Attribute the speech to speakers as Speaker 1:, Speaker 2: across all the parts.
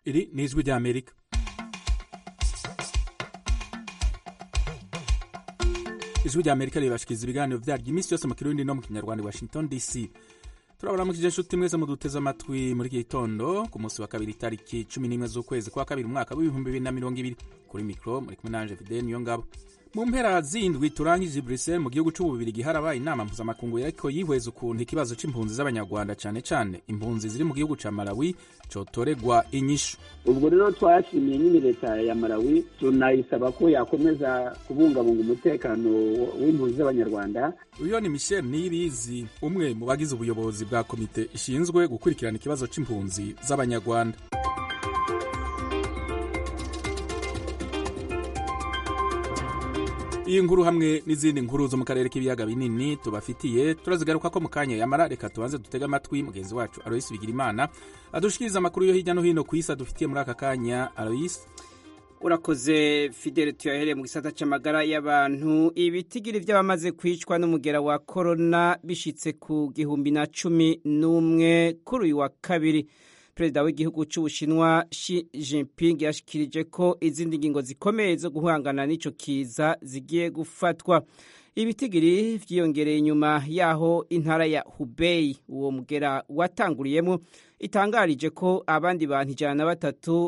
Speaker 1: iri ni ijwi rya amerika ijwi rya amerika ribashikiriza ibiganiro vyaryo iminsi yose mu kirundi no mu kinyarwanda i washington dc turabaramukije inshuti mwese muduteze amatwi muri iki gitondo ku munsi wa kabiri itariki cumi n'imwe z'ukwezi kwa kabiri umwaka w'ibihumbi bibiri na mirongo ibiri kuri mikoro muri kumwe nanje fidele niyo ngabo mu mpera zindwi turangije Bruxelles mu gihugu c'ububirigi harabaye inama mpuzamakungu yariko yihweza ukuntu ikibazo c'impunzi z'abanyarwanda cane cane impunzi ziri mu gihugu ca Malawi cotoregwa inyishu
Speaker 2: ubwo rero twashimiye nyine leta ya Malawi tunayisaba ko yakomeza kubungabunga umutekano w'impunzi z'abanyarwanda
Speaker 1: uyo ni Michel Niyibizi umwe mu bagize ubuyobozi bwa komite ishinzwe gukurikirana ikibazo c'impunzi z'abanyarwanda iyi nkuru hamwe n'izindi nkuru zo mu karere k'ibiyaga binini tubafitiye turazigaruka ko mu kanya yamara reka tubanze dutege amatwi mugenzi wacu aloyisi bigirimana adushikiriza amakuru yo hirya no hino ku isi adufitiye muri aka kanya aloyisi
Speaker 3: urakoze fidele tuyahereye mu gisata cy'amagara y'abantu ibitigiri by'abamaze kwicwa n'umugera wa korona bishitse ku gihumbi na cumi n'umwe kuri uyu wa kabiri perezida w'igihugu cy'ubushinwa Xi Jinping yashikirije ko izindi ngingo zikomeye zo guhangana n'ico kiza zigiye gufatwa ibitigiri vyiyongereye inyuma yaho intara ya Hubei uwo mugera watanguriyemo itangarije ko abandi bantu ijana na batatu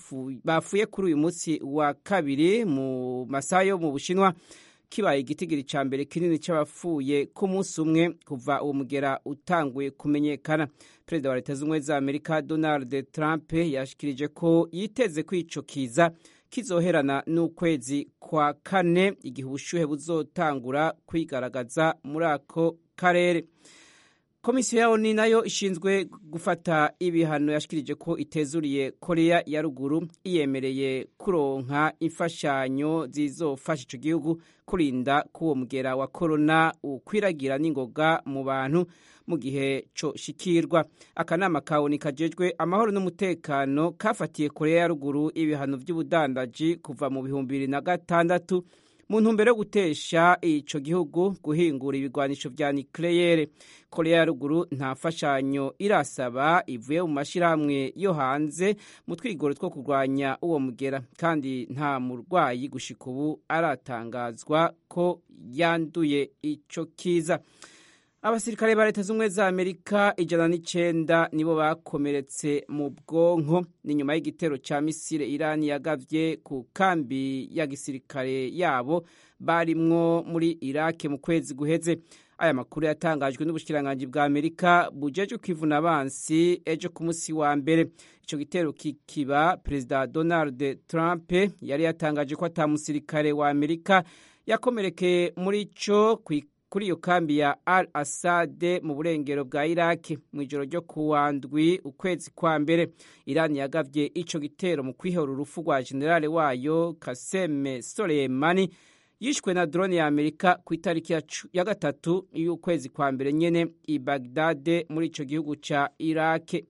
Speaker 3: bafuye kuri uyu munsi wa kabiri mu masaha yo mu bushinwa kibaye igitigiri ca mbere kinini c'abapfuye ku munsi umwe kuva uwo mugera utanguye kumenyekana perezida wa leta z'ubumwe za amerika donald trump yashikirije ko yiteze ko ico kiza kizoherana n'ukwezi kwa kane igihe ubushuhe buzotangura kwigaragaza muri ako karere komisiyo ya oni nayo ishinzwe gufata ibihano yashikirije ko itezuriye korea ya ruguru iyemereye kuronka imfashanyo zizofasha ico gihugu kurinda k'uwo mugera wa korona ukwiragira n'ingoga mu bantu mu gihe co shikirwa akanama ka oni kajejwe amahoro n'umutekano kafatiye korea ya ruguru ibihano vy'ubudandaji kuva mu bihumbi bibiri na gatandatu mu ntumbero yo gutesha ico gihugu guhingura ibigwanisho vya nucleaire korea ya ruguru nta mfashanyo irasaba ivuye mu mashirahamwe yo hanze mu twigoro two kurwanya uwo mugera kandi nta murwayi gushika ubu aratangazwa ko yanduye ico kiza abasirikare ba leta z'ubumwe za amerika ijana n'icenda nibo bakomeretse mu bwonko ni nyuma y'igitero ca misile irani yagavye ku kambi ya gisirikare yabo barimwo muri irake mu kwezi guheze aya makuru yatangajwe n'ubushikiranganji bwa amerika bujejwe kwivuna abansi ejo ku musi wa mbere ico gitero kikiba perezida donald trump yari yatangaje ko ata musirikare wa amerika yakomerekeye muri co kuri iyo kambi ya al asade mu burengero bwa iraki mu ijoro ryo kuwa ndwi ukwezi kwa mbere irani yagavye ico gitero mu kwihora urufu rwa generale wayo kaseme soleimani yishwe na drone ya amerika ku itariki ya gatatu y'ukwezi kwa mbere nyene i bagdade muri ico gihugu ca iraki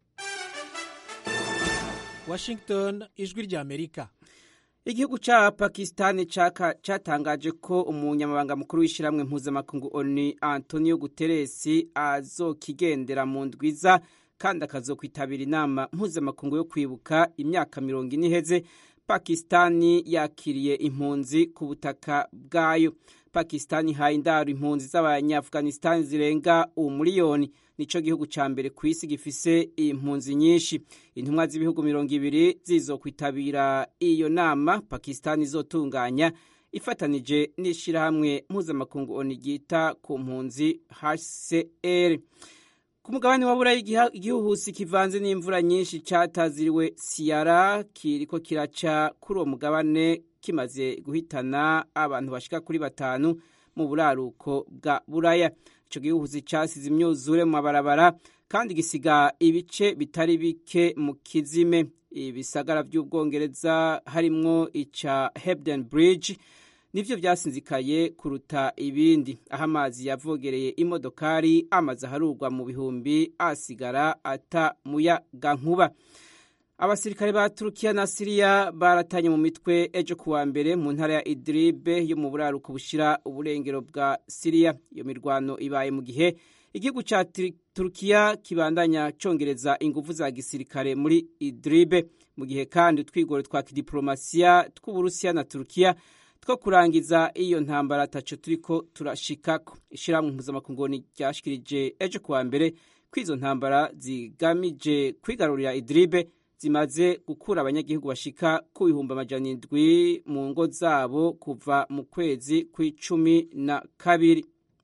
Speaker 4: washington ijwi rya amerika
Speaker 3: igihugu ca pakistani catangaje ko umunyamabanga mukuru w'ishyirahamwe mpuzamakungu onu antonio guteresi azokigendera mu ndwiza kandi akazokwitabira inama mpuzamakungu yo kwibuka imyaka mirongo ine iheze pakistani yakiriye impunzi ku butaka bwayo pakistani ihaye indaro impunzi z'abanyaafghanistan zirenga umuliyoni nico gihugu ca mbere ku isi gifise impunzi nyinshi intumwa z'ibihugu mirongo ibiri zizokwitabira iyo nama pakistani izotunganya ifatanije n'ishirahamwe mpuzamakungu oni ryita ku mpunzi hcr ku mugabane wa burayi igihuhusi kivanze n'imvura nyinshi cataziriwe siyara kiriko kiraca kuri uwo mugabane kimaze guhitana abantu bashika kuri batanu mu buraruko bwa buraya ico gihuhusi casize imyuzure mu mabarabara kandi gisiga ibice bitari bike mu kizime ibisagara vy'ubwongereza harimwo ica hebden bridge nivyo vyasinzikaye kuruta ibindi aho amazi yavogereye imodokari amaze aharurwa mu bihumbi asigara ata muyaga nkuba abasirikare ba turukiya na siriya baratanye mu mitwe ejo kuwa mbere mu ntara ya idiribe yo mu buraruko bushira uburengero bwa siriya iyo mirwano ibaye mu gihe igihugu cya turukiya kibandanya congereza ingufu za gisirikare muri idiribe mu gihe kandi utwigoro twa kidiplomasiya tw'uburusiya na turukiya two kurangiza iyo ntambara ataco turiko turashikako ishirahamwe mpuzamakungu ryashikirije ejo kuwa mbere ko izo ntambara zigamije kwigarurira idiribe zimaze gukura abanyagihugu bashika ku bihumbi amajana indwi mu ngo zabo kuva mu kwezi kw'icumi na kabiri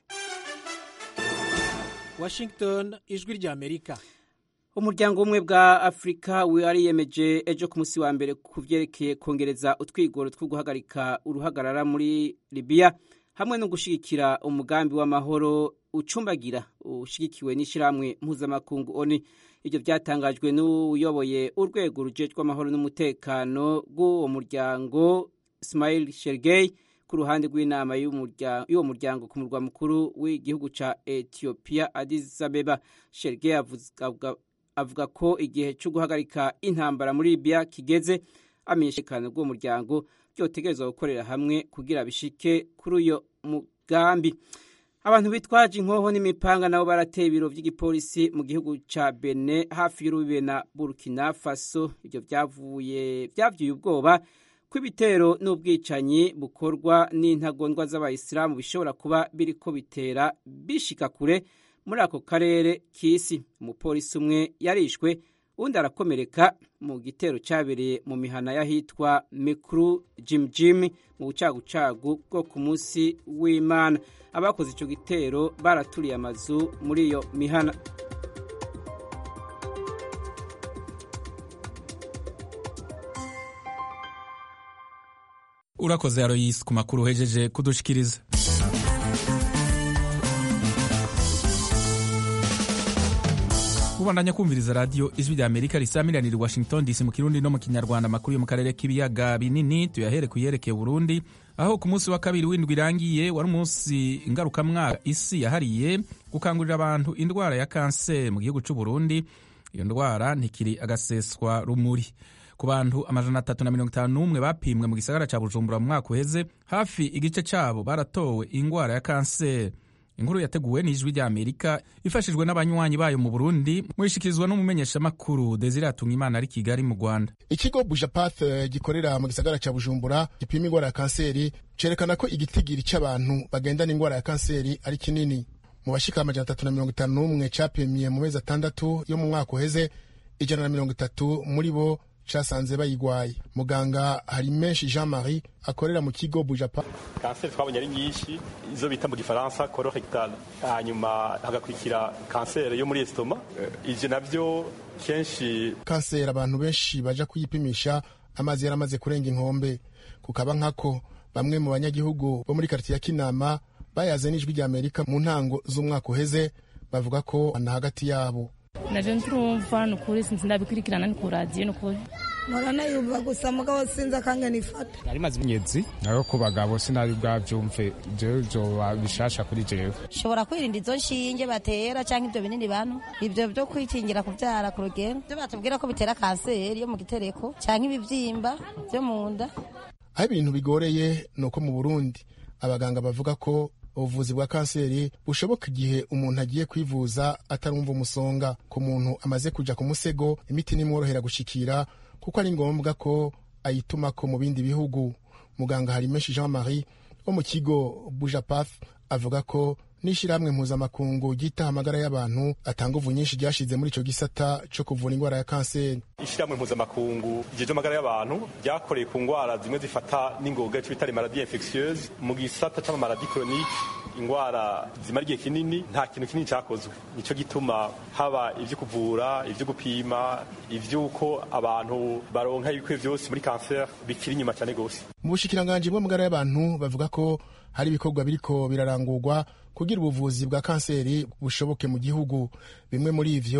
Speaker 4: washington ijwi rya amerika
Speaker 3: umuryango umwe bwa afurika wariyemeje ejo ku munsi wa mbere ku byerekeye kongereza utwigoro two guhagarika uruhagarara muri libiya hamwe no gushyigikira umugambi w'amahoro ucumbagira ushyigikiwe n'ishyirahamwe mpuzamakungu oni ibyo byatangajwe n'uyoboye urwego rujejwe amahoro n'umutekano bw'uwo muryango Ismail Shergey ku ruhande rw'inama y'uwo muryango ku murwa mukuru w'igihugu cya Ethiopia Addis Abeba Shergey avuga ko igihe cyo guhagarika intambara muri Libya kigeze amenyeshekana bw'uwo muryango byotegerezwa gukorera hamwe kugira bishike kuri uyo mugambi abantu bitwaje inkoho n'imipanga nabo barateye ibiro by'igipolisi mu gihugu ca Benin hafi y'urubibe na Burkina Faso ibyo byavuye byavyuye ubwoba ko ibitero n'ubwicanyi bukorwa n'intagondwa z'abayisilamu bishobora kuba biriko bitera bishika kure muri ako karere k'isi umupolisi umwe yarishwe undi arakomereka mu gitero cyabereye mu mihana y'ahitwa mikuru jimjim mu bucagucagu bwo ku munsi w'imana abakoze icyo gitero baraturiye amazu muri iyo mihana
Speaker 1: urakoze aroyisi ku makuru uhejeje kudushikiriza ubandanya kumviriza radiyo ijwi rya amerika risamiraniye washington dc mu kirundi no mu kinyarwanda amakuru yo mu karere k'ibiyaga binini tuyahere ku yerekeye burundi aho ku munsi wa kabiri w'indwi irangiye wari umunsi ngarukamwaka isi yahariye gukangurira abantu indwara ya kanseri mu gihugu cy'u burundi iyo ndwara ntikiri agaseswa rumuri ku bantu amajana atatu na mirongo itanu n'umwe bapimwe mu gisagara cya bujumbura mu mwaka uheze hafi igice cyabo baratowe indwara ya kanseri inkuru yateguwe n'ijwi rya amerika ifashijwe n'abanywanyi bayo mu burundi mwishikirizwa n'umumenyeshamakuru desire atungimana ari kigali mu rwanda
Speaker 5: ikigo bujapath gikorera mu gisagara cya bujumbura gipima indwara ya kanseri cerekana ko igitigiri cy'abantu bagendana indwara ya kanseri ari kinini mu bashika amajana atatu na mirongo itanu n'umwe capimye mu mezi atandatu yo mu mwaka uheze ijana na mirongo itatu muri bo casanze bayigwaye muganga hari menshi jean marie akorera mu kigo bujapa
Speaker 6: kanseri twabonye ari nyinshi izo bita mu gifaransa colorectal hanyuma hagakurikira kanseri yo muri estoma ivyo navyo kenshi
Speaker 5: kanseri abantu benshi baja kuyipimisha amazi yaramaze kurenga inkombe kukaba nkako bamwe mu banyagihugu bo muri karitiye ya kinama bayaze n'ijwi rya amerika mu ntango z'umwaka uheze bavuga ko na hagati yabo
Speaker 7: navyo nturumva nukuri sinzi ndabikurikirana ni ku radiyo nukuri
Speaker 8: murana yumva gusa mugabo sinzi akangana ifata
Speaker 9: nari maze imyezi nayo ku bagabo sinari bwavyumve jewe vyoba bishasha kuri jewe
Speaker 10: shobora kwirinda izo nshinge batera canke ivyo binini bantu ivyo vyo kwikingira kuvyara ku rugero vyo batubwira ko bitera kanseri yo mu gitereko canke ibivyimba vyo mu nda
Speaker 5: aho ibintu bigoreye ni uko mu burundi abaganga bavuga ko ubuvuzi bwa kanseri bushoboka igihe umuntu agiye kwivuza atarumva umusonga ku muntu amaze kuja ku musego imiti nimworohera gushikira kuko ari ngombwa ko ayitumako mu bindi bihugu muganga harimenshi jean marie wo mu kigo bujapath avuga ko n'ishyirahamwe mpuzamakungu ryitaha amagara y'abantu atanga uvu nyinshi ryashize muri ico gisata co kuvura indwara ya kanseri
Speaker 6: ishyirahamwe mpuzamakungu ryeje amagara y'abantu ryakoreye ku ndwara zimwe zifata n'ingoga ico bita maladie infectieuse mu gisata c'amamaladi chronique indwara zimara igihe kinini nta kintu kinini cyakozwe nico gituma haba ivyo kuvura ivyo gupima ivy'uko abantu baronka ibikwiye vyose muri kanseri bikiri inyuma cyane gose
Speaker 5: mu bushikiranganji bw'amagara y'abantu bavuga ko hari ibikorwa biriko birarangurwa kugira ubuvuzi bwa kanseri bushoboke mu gihugu bimwe muri ivyo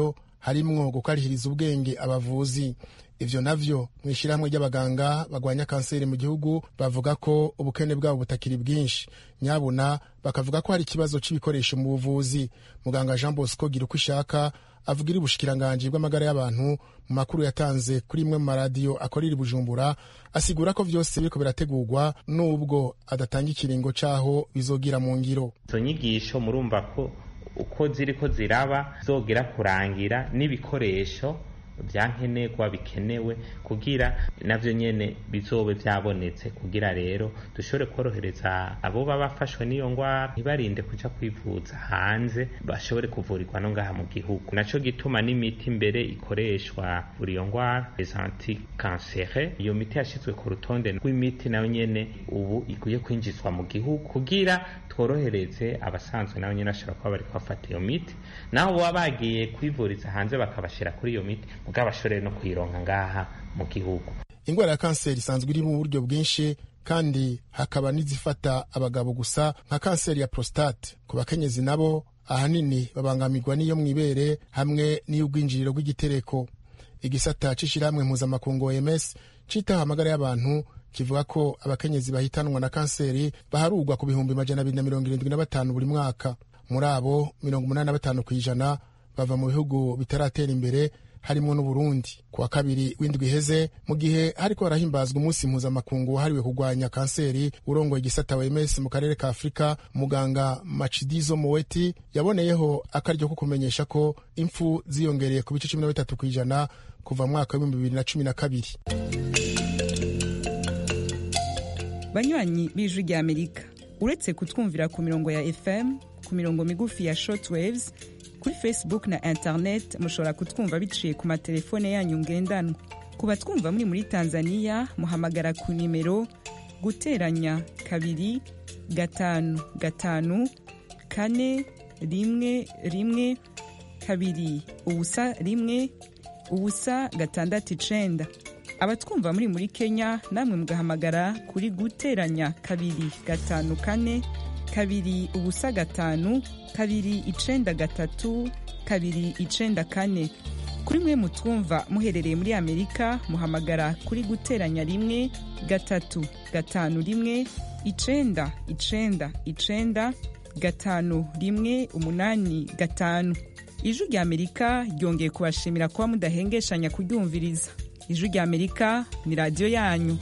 Speaker 5: harimwo gukarihiriza ubwenge abavuzi ivyo navyo mu ishyirahamwe ry'abaganga bagwanya kanseri mu gihugu bavuga ko ubukene bwabo butakiri bwinshi nyabuna bakavuga ko hari ikibazo c'ibikoresho mu buvuzi muganga jean bosco gira uko ishaka avugira ubushikiranganji bw'amagara y'abantu mu makuru yatanze kuri imwe mu maradiyo akorera i bujumbura asigura ko vyose biriko birategurwa n'ubwo adatanga ikiringo c'aho bizogira mu ngiro
Speaker 11: izo nyigisho murumva ko uko ziriko ziraba zogera kurangira n'ibikoresho byankenerwa bikenewe kugira navyo nyene bizobe vyabonetse kugira rero dushobore korohereza abo baba bafashwe n'iyo ngwara ntibarinde kuja kwivuza hanze bashobore kuvurirwa no ngaha mu gihugu naco gituma n'imiti mbere ikoreshwa kuri iyo ngwara les anticancere iyo miti yashizwe ku rutonde rw'imiti nayo nyene ubu ikwiye kwinjizwa mu gihugu kugira tworohereze abasanzwe nabo nyene bashobora kuba bariko bafata iyo miti naho baba bagiye kwivuriza hanze bakabashira kuri iyo miti mugabo bashobore no kuyironka ngaha mu gihugu
Speaker 5: ingwara ya kanseri isanzwe iri mu buryo bwinshi kandi hakaba n'izifata abagabo gusa nka kanseri ya prostate ku bakenyezi nabo ahanini babangamirwa n'iyo mu ibere hamwe n'iy'ubwinjiriro bw'igitereko igisata c'ishirahamwe mpuzamakungu oms citaho amagara y'abantu kivuga ko abakenyezi bahitanwa na kanseri baharurwa ku bihumbi majana abiri na mirongo irindwi na batanu buri mwaka muri abo mirongo umunani na batanu kw'ijana bava mu bihugu bitaratera imbere harimo n'uburundi ku wa kabiri w'indwi iheze mu gihe hariko harahimbazwa umunsi mpuzamakungu wahariwe kurwanya kanseri urongoye igisata wems mu karere ka afurika muganga macidizo moweti yaboneyeho akaryo ko kumenyesha ko impfu ziyongereye ku bice cumi na bitatu kw'ijana kuva mu mwaka w'ibihumbi bibiri na cumi na kabiri
Speaker 12: banywanyi b'ijwi rya amerika uretse kutwumvira ku mirongo ya fm ku mirongo migufi ya shortwaves kuri facebook na internet mushobora kutwumva biciye ku matelefone yanyu ngendanwa ku batwumva muri muri tanzania muhamagara ku nimero guteranya kabiri gatanu gatanu kane rimwe rimwe kabiri ubusa rimwe ubusa gatandatu icenda abatwumva muri muri kenya namwe mugahamagara kuri guteranya kabiri gatanu kane kabiri ubusa gatanu kabiri icenda gatatu kabiri icenda kane kuri mwe mutwumva muherereye muri amerika muhamagara kuri guteranya rimwe gatatu gatanu rimwe icenda icenda icenda gatanu rimwe umunani gatanu ijwi rya amerika ryongeye kubashimira kuba mudahengeshanya kuryumviriza ijwi rya amerika ni radiyo yanyu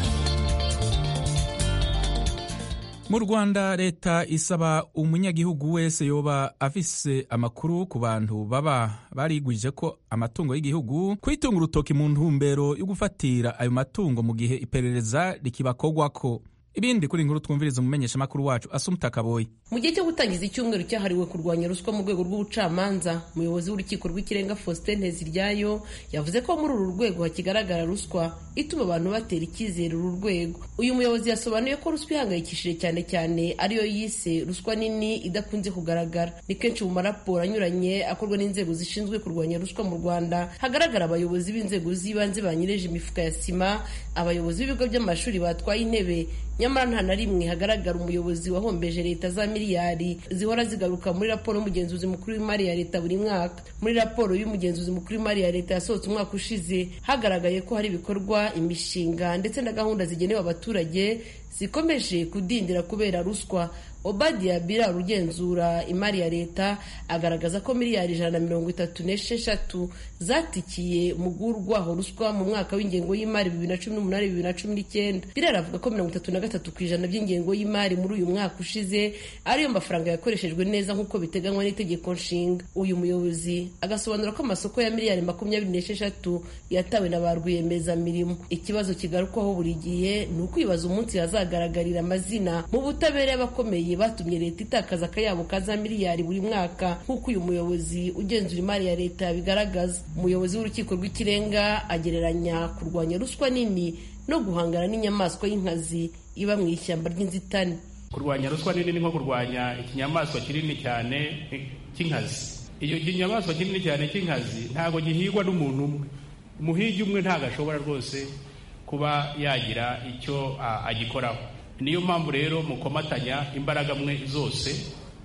Speaker 1: mu rwanda leta isaba umunyagihugu wese yoba afise amakuru ku bantu baba barigwije ko amatungo y'igihugu kwitunga urutoki mu ntumbero yo gufatira ayo matungo mu gihe iperereza rikibakogwako ibindi kuri inkuru twumviriza umumenyeshamakuru wacu asumuta kaboyi
Speaker 13: mu gihe cyo gutangiza icyumweru cyahariwe kurwanya ruswa mu rwego rw'ubucamanza umuyobozi w'urukiko rw'ikirenga faustin nteziryayo yavuze ko muri uru rwego hakigaragara ruswa ituma abantu batera icyizere uru rwego uyu muyobozi yasobanuye ko ruswa ihangayikishije cyane cyane ariyo yise ruswa nini idakunze kugaragara ni kenshi mu maraporo anyuranye akorwa n'inzego zishinzwe kurwanya ruswa mu rwanda hagaragara abayobozi b'inzego z'ibanze banyereje imifuka ya sima abayobozi b'ibigo by'amashuri batwaye intebe nyamara nta na rimwe hagaragara umuyobozi wahombeje leta za miliyari zihora zigaruka muri raporo y'umugenzuzi mukuru w'imari ya leta buri mwaka muri raporo y'umugenzuzi mukuru w'imari ya leta yasohotse umwaka ushize hagaragaye ko hari ibikorwa imishinga ndetse na gahunda zigenewe abaturage zikomeje kudindira kubera ruswa obadiya bira ugenzura imari ya leta agaragaza ko miliyari ijana na mirongo itatu n'esheshatu zatikiye mugurwaho ruswa mu mwaka w'ingengo y'imari bibiri na cumi n'umunani bibiri na cumi n'icyenda birera avuga ko mirongo itatu na gatatu ku ijana by'ingengo y'imari muri uyu mwaka ushize ariyo mafaranga yakoreshejwe neza nk'uko biteganywa n'itegeko nshinga uyu muyobozi agasobanura ko amasoko ya miliyari makumyabiri n'esheshatu yatawe na ba rwiyemezamirimo ikibazo kigarukwaho buri gihe ni ukwibaza umunsi hazagaragarira amazina mu butabera y'abakomeye batumye leta itakaza akayabo ka za miliyari buri mwaka nk'uko uyu muyobozi ugenzura imari ya leta bigaragaza umuyobozi w'urukiko rw'ikirenga agereranya kurwanya ruswa nini no guhangana n'inyamaswa y'inkazi iba mu ishyamba ry'inzitane
Speaker 14: kurwanya ruswa nini ni nko kurwanya ikinyamaswa kinini cyane cy'inkazi iyo kinyamaswa kinini cyane cy'inkazi ntabwo gihigwa n'umuntu umwe umuhigi umwe ntabwo ashobora rwose kuba yagira icyo agikoraho niyo mpamvu rero mukomatanya imbaraga mwe zose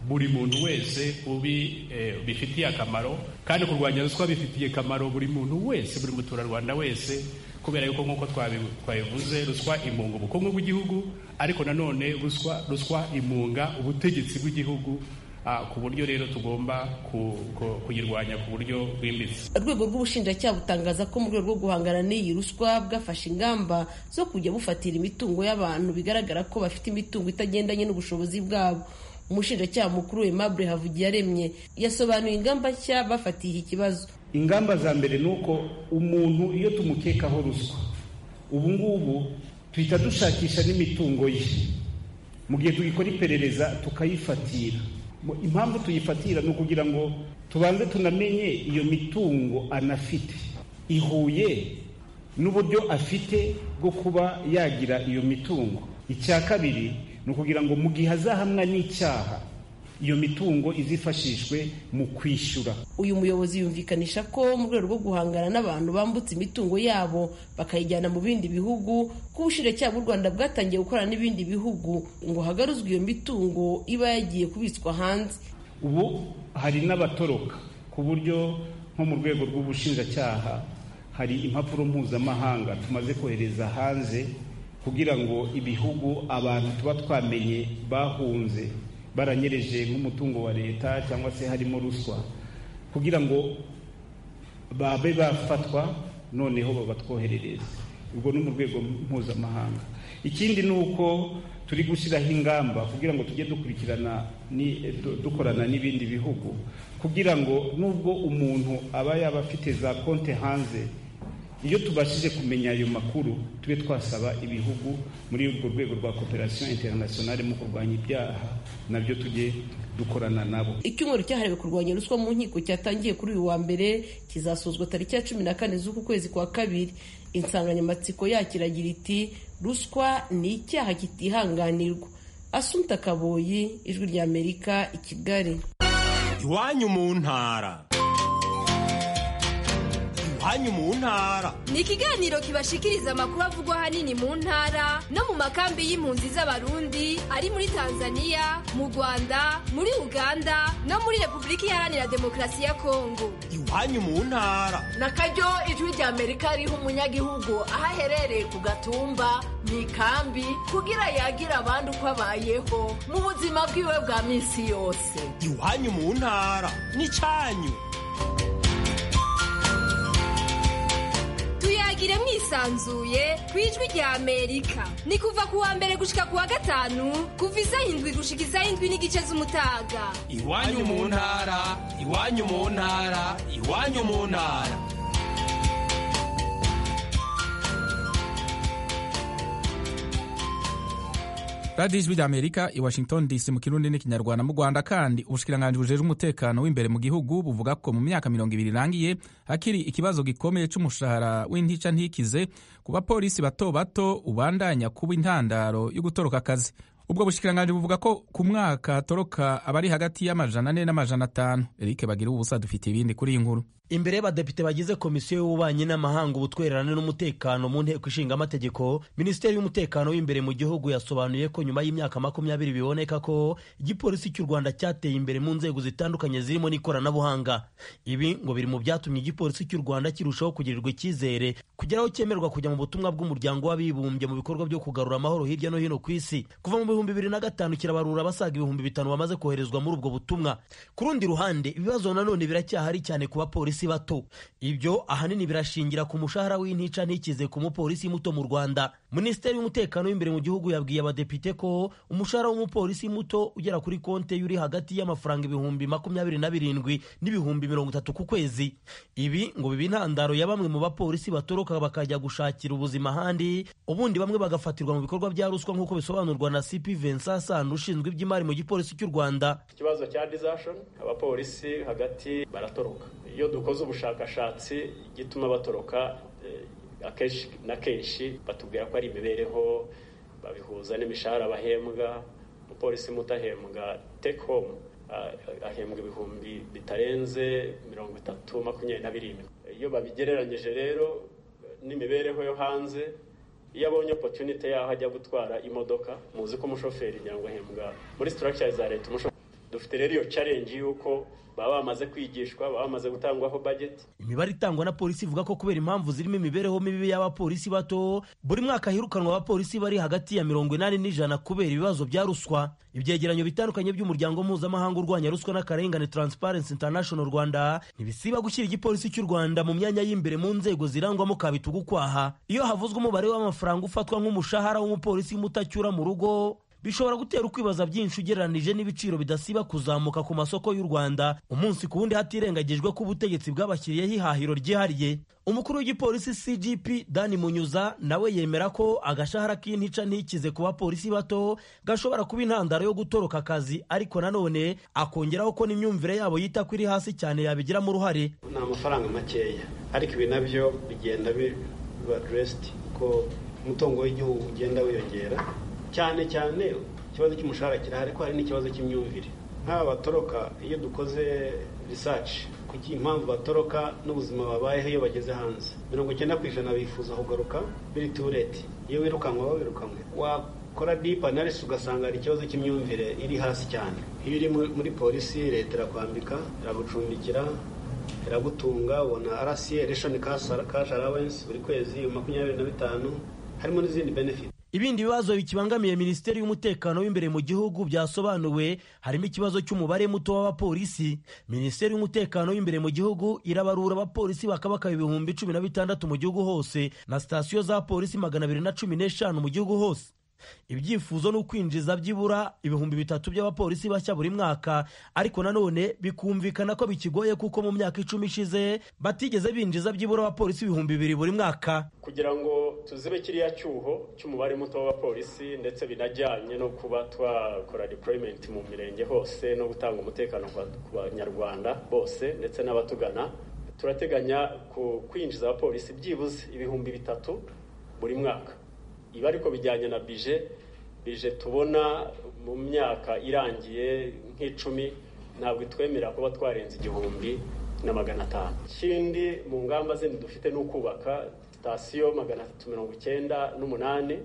Speaker 14: buri muntu wese ubi bifitiye akamaro kandi kurwanya ruswa bifitiye akamaro buri muntu wese buri muturarwanda wese kubera yuko nk'uko twabivuze ruswa imunga ubukungu bw'igihugu ariko nanone ruswa ruswa imunga ubutegetsi bw'igihugu ku buryo rero tugomba kuyirwanya ku buryo bwimbitse
Speaker 13: urwego rw'ubushinjacyaha butangaza ko mu rwego rwo guhangana n'iyi ruswa bwafashe ingamba zo kujya bufatira imitungo y'abantu bigaragara ko bafite imitungo itagendanye n'ubushobozi bwabo umushinjacyaha mukuru Aimable Havugiyaremye yasobanuye ingamba nshya bafatiye iki kibazo
Speaker 15: ingamba za mbere ni uko umuntu iyo tumukekaho ruswa ubu ngubu tuhita dushakisha n'imitungo ye mu gihe tugikora iperereza tukayifatira impamvu tuyifatira ni ukugira ngo tubanze tunamenye iyo mitungo anafite ihuye n'uburyo afite bwo kuba yagira iyo mitungo icya kabiri ni ukugira ngo mu gihe azahamwa n'icyaha iyo mitungo izifashishwe mu kwishyura
Speaker 13: uyu muyobozi yumvikanisha ko mu rwego rwo guhangana n'abantu bambutse imitungo yabo bakayijyana mu bindi bihugu ko ubushinjacyaha bw'u rwanda bwatangiye gukorana n'ibindi bihugu ngo hagaruzwe iyo mitungo iba yagiye kubitswa hanze
Speaker 15: ubu hari n'abatoroka ku buryo nko mu rwego rw'ubushinjacyaha hari impapuro mpuzamahanga tumaze kohereza hanze kugira ngo ibihugu abantu tuba twamenye bahunze baranyereje nk'umutungo wa leta cyangwa se harimo ruswa kugira ngo babe bafatwa noneho babatwoherereze ubwo ni mu rwego mpuzamahanga ikindi ni uko turi gushyiraho ingamba kugira ngo tujye dukurikirana dukorana n'ibindi bihugu kugira ngo nubwo umuntu aba yaba afite za konti hanze iyo tubashije kumenya ayo makuru tube twasaba ibihugu muri urwo rwego rwa cooperation internationale mu kurwanya ibyaha nabyo tujye dukorana nabo
Speaker 13: icyumweru cyahariwe kurwanya ruswa mu nkiko cyatangiye kuri uyu wa mbere kizasozwa tariki ya cumi na kane z'uku kwezi kwa kabiri insanganyamatsiko yacyo iragira iti ruswa ni icyaha kitihanganirwa asunta kaboyi ijwi ry'amerika i kigali
Speaker 16: iwanyu mu ntara iwanyu mu ntara
Speaker 17: ni ikiganiro kibashikiriza amakuru avugwa ahanini mu ntara no mu makambi y'impunzi z'abarundi ari muri tanzania mu rwanda muri uganda no muri repubulika iharanira demokarasi ya kongo
Speaker 16: iwanyu mu ntara
Speaker 18: na karyo ijwi rya amerika riha umunyagihugu aho aherereye ku gatumba mu ikambi kugira yagira abandi uko abayeho mu buzima bwiwe bwa minsi yose
Speaker 16: iwanyu mu ntara n'icyanyu
Speaker 17: tuyagire mwisanzuye ku ijwi rya amerika ni kuva ku wa mbere gushika ku wa gatanu kuva isaha indwi gushika isaha indwi n'igice z'umutaga
Speaker 16: iwanyu mu ntara iwanyu mu ntara iwanyu mu ntara
Speaker 1: radiyo ijwi ry'amerika i washington dc mu kirundi n'ikinyarwanda mu rwanda kandi ubushikiranganji bujejwe umutekano w'imbere mu gihugu buvuga ko mu myaka mirongo ibiri irangiye hakiri ikibazo gikomeye c'umushahara w'intica ntikize ku bapolisi bato bato ubandanya kuba intandaro yo gutoroka akazi ubwo bushikiranganji buvuga ko ku mwaka toroka abari hagati y'amajana ane n'amajana atanu erike bagira ubusa dufite ibindi kuri iyi nkuru
Speaker 19: imbere y'abadepite bagize komisiyo y'ububanyi n'amahanga ubutwererane n'umutekano mu nteko ishinga amategeko minisiteri y'umutekano w'imbere mu gihugu yasobanuye ko nyuma y'imyaka makumyabiri biboneka ko igipolisi cy'u rwanda cyateye imbere mu nzego zitandukanye zirimo n'ikoranabuhanga ibi ngo biri mu byatumye igipolisi cy'u rwanda kirushaho kugirirwa icyizere kugera aho cyemerwa kujya mu butumwa bw'umuryango w'abibumbye mu bikorwa byo kugarura amahoro hirya no hino ku isi kuva mu bihumbi bibiri na gatanu kirabarura abasaga ibihumbi bitanu bamaze koherezwa muri ubwo butumwa ku rundi ruhande ibibazo nanone biracyahari cyane ku bapolisi bato ibyo ahanini birashingira ku mushahara w'intica ntikize ku mupolisi muto mu rwanda minisiteri y'umutekano w'imbere mu gihugu yabwiye abadepite ko umushahara w'umupolisi muto ugera kuri konte y'uri hagati y'amafaranga ibihumbi makumyabiri na birindwi n'ibihumbi mirongo itatu ku kwezi ibi ngo biba intandaro ya bamwe mu bapolisi batoroka bakajya gushakira ubuzima ahandi ubundi bamwe bagafatirwa mu bikorwa bya ruswa nk'uko bisobanurwa na cp vincent sano ushinzwe iby'imari mu gipolisi cy'u rwanda
Speaker 20: ikibazo cya dizashon abapolisi hagati baratoroka iyo dukoze ubushakashatsi gituma batoroka akenshi na kenshi batubwira ko ari imibereho babihuza n'imishahara bahembwa umupolisi muto ahembwa take home ahembwa ibihumbi bitarenze mirongo itatu makumyabiri na birindwi iyo babigereranyije rero n'imibereho yo hanze iyo abonye opotunite yaho ajya gutwara imodoka muzi ko umushoferi ngira ngo ahembwa muri structure za leta umushoferi dufite rero iyo challenge y'uko baba bamaze kwigishwa baba bamaze gutangwaho budget
Speaker 19: imibare itangwa na polisi ivuga ko kubera impamvu zirimo imibereho mibi y'abapolisi bato buri mwaka hirukanwa abapolisi bari hagati ya mirongo inani n'ijana kubera ibibazo bya ruswa ibyegeranyo bitandukanye by'umuryango mpuzamahanga urwanya ruswa n'akarengane transparency international rwanda ntibisiba gushyira igipolisi cy'u rwanda mu myanya y'imbere mu nzego zirangwamo kabitugu kwaha iyo havuzwe umubare w'amafaranga ufatwa nk'umushahara w'umupolisi mutacyura mu rugo bishobora gutera ukwibaza byinshi ugereranije n'ibiciro bidasiba kuzamuka ku masoko y'u rwanda umunsi ku wundi hatirengagijwe ko ubutegetsi bwabashyiriyeho ihahiro ryihariye umukuru w'igipolisi cgp dani munyuza nawe yemera ko agashahara k'intica ntikize ku bapolisi bato gashobora kuba intandaro yo gutoroka akazi ariko nanone akongeraho ko n'imyumvire yabo yita ko iri hasi cyane yabigiramo uruhare
Speaker 20: ni amafaranga makeya ariko ibi nabyo bigenda biba aderesiti kuko umutungo w'igihugu ugenda wiyongera cyane cyane ikibazo cy'umushahara kirahari ko hari n'ikibazo cy'imyumvire nk'aba batoroka iyo dukoze risaci kuki impamvu batoroka n'ubuzima babayeho iyo bageze hanze mirongo icyenda ku ijana bifuza kugaruka biri tureti iyo wirukanwe baba wirukanwe wakora dipu analisi ugasanga hari ikibazo cy'imyumvire iri hasi cyane iyo uri muri polisi leta irakwambika iragucumbikira iragutunga ubona rca reshoni kashi arawensi buri kwezi makumyabiri na bitanu harimo n'izindi benefiti
Speaker 19: ibindi bibazo bikibangamiye minisiteri y'umutekano w'imbere mu gihugu byasobanuwe harimo ikibazo cy'umubare muto w'abapolisi minisiteri y'umutekano w'imbere mu gihugu irabarura abapolisi bakabaka ibihumbi cumi na bitandatu mu gihugu hose na sitasiyo za polisi magana abiri na cumi n'eshanu mu gihugu hose ibyifuzo ni ukwinjiza byibura ibihumbi bitatu by'abapolisi bashya buri mwaka ariko nanone bikumvikana ko bikigoye kuko mu myaka icumi ishize batigeze binjiza byibura abapolisi ibihumbi bibiri buri mwaka
Speaker 20: kugira ngo tuzibe kiriya cyuho cy'umubare muto w'abapolisi ndetse binajyanye no kuba twakora deployment mu mirenge hose no gutanga umutekano ku banyarwanda bose ndetse n'abatugana turateganya kwinjiza abapolisi byibuze ibihumbi bitatu buri mwaka ibi ariko bijyanye na bije bije tubona mu myaka irangiye nk'icumi ntabwo itwemerera kuba twarenza igihumbi na magana atanu ikindi mu ngamba zindi dufite ni ukubaka sitasiyo magana atatu mirongo icyenda n'umunani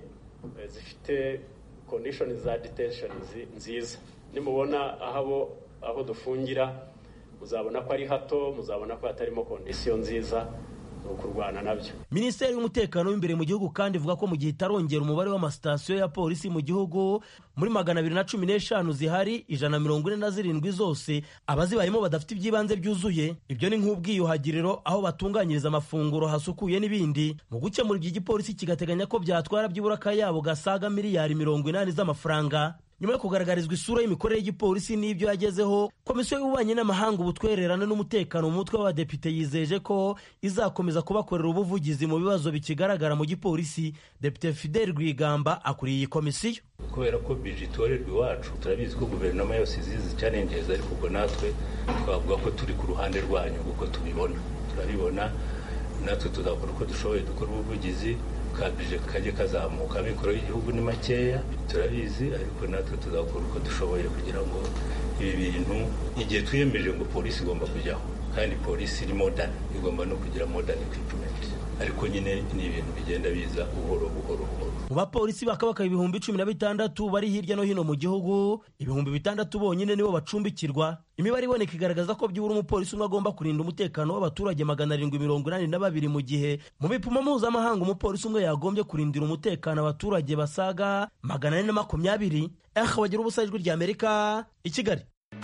Speaker 20: zifite kondishoni za detesheni nziza nimubona aho aho dufungira muzabona ko ari hato muzabona ko hatarimo kondisiyo nziza ni ukurwana nabyo
Speaker 19: minisiteri y'umutekano w'imbere mu gihugu kandi ivuga ko mu gihe itarongera umubare w'amasitasiyo ya polisi mu gihugu muri magana abiri na cumi n'eshanu zihari ijana na mirongo ine na zirindwi zose abazibayemo badafite iby'ibanze byuzuye ibyo ni nk'ubwiyuhagiriro aho batunganyiriza amafunguro hasukuye n'ibindi mu gukemura ibyo igipolisi kigateganya ko byatwara byibura akayabo gasaga miliyari mirongo inani z'amafaranga nyuma yo kugaragarizwa isura y'imikorere y'igipolisi n'ibyo yagezeho komisiyo y'ububanyi n'amahanga ubutwererane n'umutekano mu mutwe w'abadepite yizeje ko izakomeza kubakorera ubuvugizi mu bibazo bikigaragara mu gipolisi depite fidel rwigamba akuriye iyi komisiyo
Speaker 21: kubera ko bije itorerwa iwacu turabizi ko guverinoma yose izizi challenges ariko ubwo natwe twavuga ko turi ku ruhande rwanyu kuko tubibona turabibona natwe tuzakora uko dushoboye dukora ubuvugizi kabije kajye kazamuka amikoro y'igihugu ni makeya turabizi ariko natwe tuzakora uko dushoboye kugira ngo ibi bintu igihe twiyemeje ngo polisi igomba kujyaho kandi polisi iri modern igomba no kugira modern equipment ariko nyine ni ibintu bigenda biza buhoro buhoro buhoro
Speaker 19: mu bapolisi bakabaka ibihumbi cumi na bitandatu bari hirya no hino mu gihugu ibihumbi bitandatu bonyine nibo bacumbikirwa imibare iboneka igaragaza ko byibura umupolisi umwe agomba kurinda umutekano w'abaturage magana arindwi mirongo inani na babiri mu gihe mu bipimo mpuzamahanga umupolisi umwe yagombye kurindira umutekano abaturage basaga magana ane na makumyabiri eha bagira ubusa ijwi rya amerika i kigali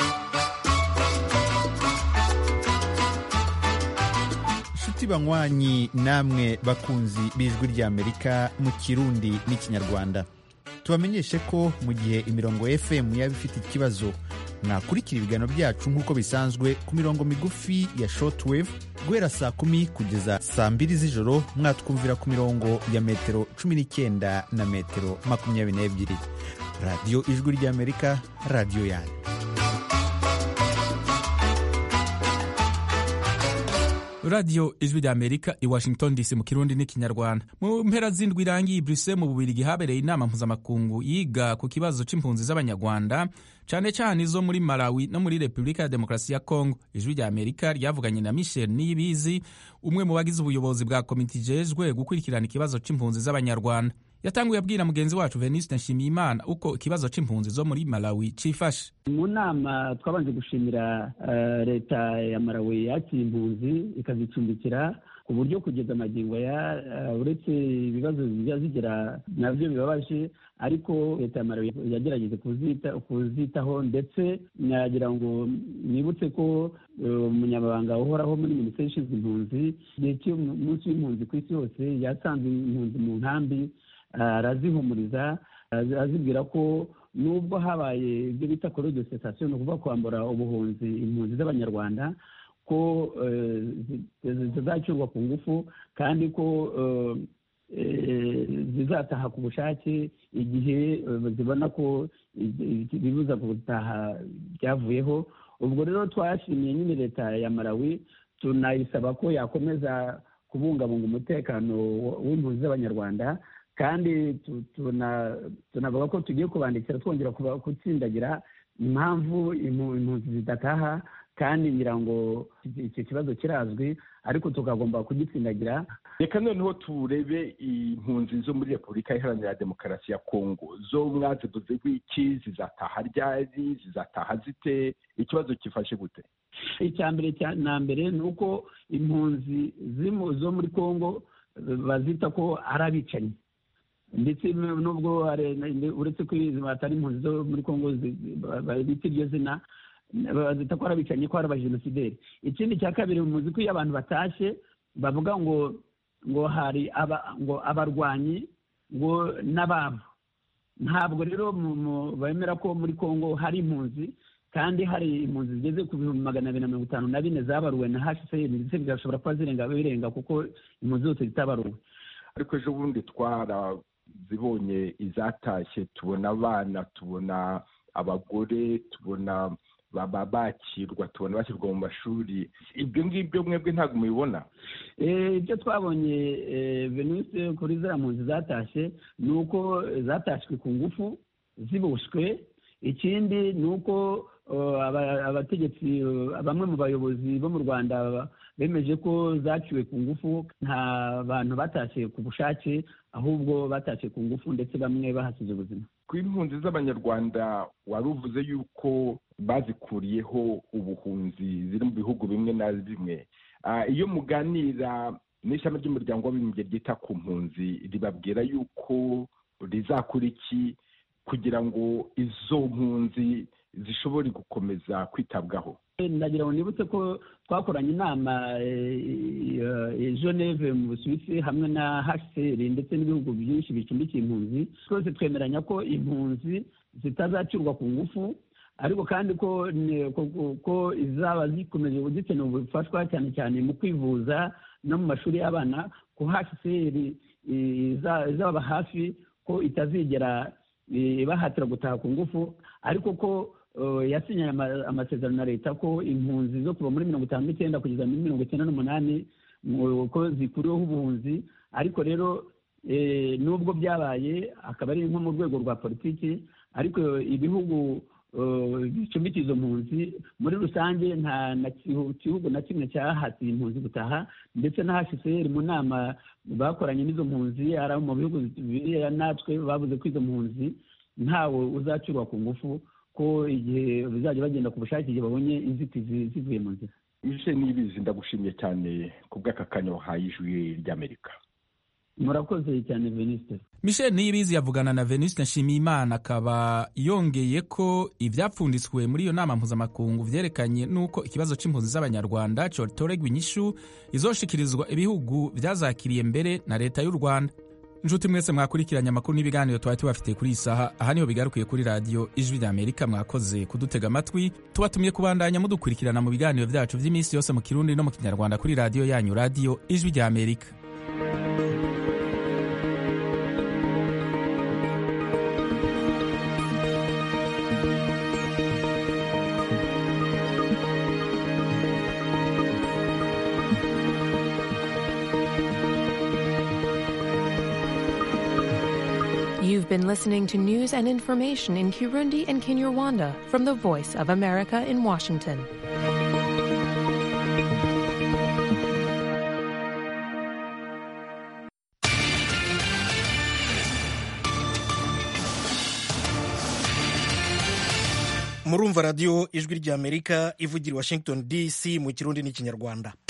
Speaker 22: inshuti banywanyi namwe bakunzi b'ijwi ry'amerika mu kirundi n'ikinyarwanda tubamenyeshe ko mu gihe imirongo fm yaba ifite ikibazo mwakurikira ibiganiro byacu nk'uko bisanzwe ku mirongo migufi ya shortwave guhera saa kumi kugeza saa mbiri z'ijoro mwatwumvira ku mirongo ya metero cumi n'icyenda na metero makumyabiri n'ebyiri radiyo ijwi ry'amerika radiyo yanyu
Speaker 1: radiyo ijwi rya amerika i washington dc mu kirundi n'ikinyarwanda mu mpera z'indwi irangiye bruxelles mu bubirigi habereye inama mpuzamakungu yiga ku kibazo c'impunzi z'abanyarwanda cyane cyane izo muri malawi no muri repubulika ya demokarasi ya kongo ijwi rya amerika ryavuganye na michel niyibizi umwe mu bagize ubuyobozi bwa komite ijejwe gukurikirana ikibazo c'impunzi z'abanyarwanda yatanguye abwira mugenzi wacu veniste nshimiyimana uko ikibazo c'impunzi zo muri malawi cifashe
Speaker 2: mu nama twabanje gushimira uh, leta ya malawi yakira impunzi ikazicumbikira ku buryo kugeza amagingo ya uh, uretse ibibazo bijya zigira nabyo bibabaje ariko leta ya malawi yagerageje kuzita kuzitaho ndetse nagira ngo nibutse ko umunyamabanga uh, uhoraho muri minisiteri ishinzwe impunzi igihe cy'umunsi w'impunzi ku isi hose yasanze impunzi mu nkambi arazihumuriza azibwira ko nubwo habaye ibyo bita koro de sitasiyo ni ukuvuga kwambura ubuhunzi impunzi z'abanyarwanda ko zizacurwa ku ngufu kandi ko zizataha ku bushake igihe zibona ko ibibuza gutaha byavuyeho ubwo rero twashimiye nyine leta ya malawi tunayisaba ko yakomeza kubungabunga umutekano w'impunzi z'abanyarwanda kandi tunavuga ko tugiye kubandikira twongera gutsindagira impamvu impunzi zidataha kandi ngira ngo icyo kibazo kirazwi ariko tukagomba kugitsindagira
Speaker 4: reka noneho turebe impunzi zo muri repubulika iharanira demokarasi ya kongo zo mwazivuze iki zizataha ryari zizataha zite ikibazo kifashe gute
Speaker 2: icya mbere na mbere ni uko impunzi zo muri kongo bazita ko ari abicanyi ndetse nubwo uretse ko atari impunzi zo muri kongo bita iryo zina bazita ko ari abicanyi ko ari abajenosideri ikindi cya kabiri muzi ko iyo abantu batashye bavuga ngo ngo hari ngo abarwanyi ngo n'ababo ntabwo rero bemera ko muri kongo hari impunzi kandi hari impunzi zigeze ku bihumbi magana abiri na mirongo itanu na bine zabaruwe na hcr ndetse bigashobora kuba zirenga birenga kuko impunzi zose zitabaruwe
Speaker 4: ariko ejo bundi twarazibonye izatashye tubona abana tubona abagore tubona baba bakirwa tubona bashyirwa mu mashuri ibyo ngibyo mwebwe ntabwo mubibona
Speaker 2: ibyo twabonye venise kuri ziriya mpunzi zatashye ni uko zatashywe ku ngufu ziboshwe ikindi ni uko abategetsi bamwe mu bayobozi bo mu rwanda bemeje ko zaciwe ku ngufu nta bantu batashye ku bushake ahubwo batashye ku ngufu ndetse bamwe bahasize ubuzima
Speaker 4: ku impunzi z'abanyarwanda wari uvuze yuko bazikuriyeho ubuhunzi ziri mu bihugu bimwe na bimwe iyo muganira n'ishami ry'umuryango w'abibumbye ryita ku mpunzi ribabwira yuko rizakora iki kugira ngo izo mpunzi zishobore gukomeza kwitabwaho
Speaker 2: ndagira ngo nibutse ko twakoranye inama geneve mu busuwisi hamwe na hcr ndetse n'ibihugu byinshi bicumbikiye impunzi twese twemeranya ko impunzi zitazacurwa ku ngufu ariko kandi ko ko izaba zikomeje zikeneye ubufashwa cyane cyane mu kwivuza no mu mashuri y'abana ko hcr izaba hafi ko itazigera ibahatira gutaha ku ngufu ariko ko yasinyanye amasezerano na leta ko impunzi zo kuva muri mirongo itanu n'icyenda kugeza muri mirongo icyenda n'umunani ko zikuriweho ubuhunzi ariko rero nubwo byabaye akaba ari nko mu rwego rwa politiki ariko ibihugu bicumbikiye izo mpunzi muri rusange nta gihugu na kimwe cyahatiye impunzi gutaha ndetse na hcr mu nama bakoranye n'izo mpunzi ari mu bihugu biriya natwe bavuze ko izo mpunzi ntawe uzacurwa ku ngufu ko igihe bizajya bagenda ku bushake igihe babonye inzitizi zivuye mu nzira
Speaker 4: ije n'ibizi ndagushimiye cyane ku bw'aka kanya wahaye ijwi ry'amerika
Speaker 2: murakoze cyane venisite
Speaker 1: michel niyibizi yavugana na venuste nshimiyimana akaba yongeye ko ibyapfunditswe muri iyo nama mpuzamakungu byerekanye n'uko ikibazo cy'impunzi z'abanyarwanda cyotoregwa inyishu izoshikirizwa ibihugu byazakiriye mbere na leta y'u rwanda inshuti mwese mwakurikiranye amakuru n'ibiganiro twari tubafitiye kuri iyi saha aha niho bigarukiye kuri radiyo ijwi ry'amerika mwakoze kudutega amatwi tubatumye kubandanya mudukurikirana mu biganiro byacu by'iminsi yose mu kirundi no mu kinyarwanda kuri radiyo yanyu radiyo ijwi ry'amerika
Speaker 23: You've been listening to news and information in Kirundi and Kinyarwanda from the Voice of America in Washington.
Speaker 3: murumva radiyo ijwi ry'amerika ivugira i washington dc mu kirundi n'ikinyarwanda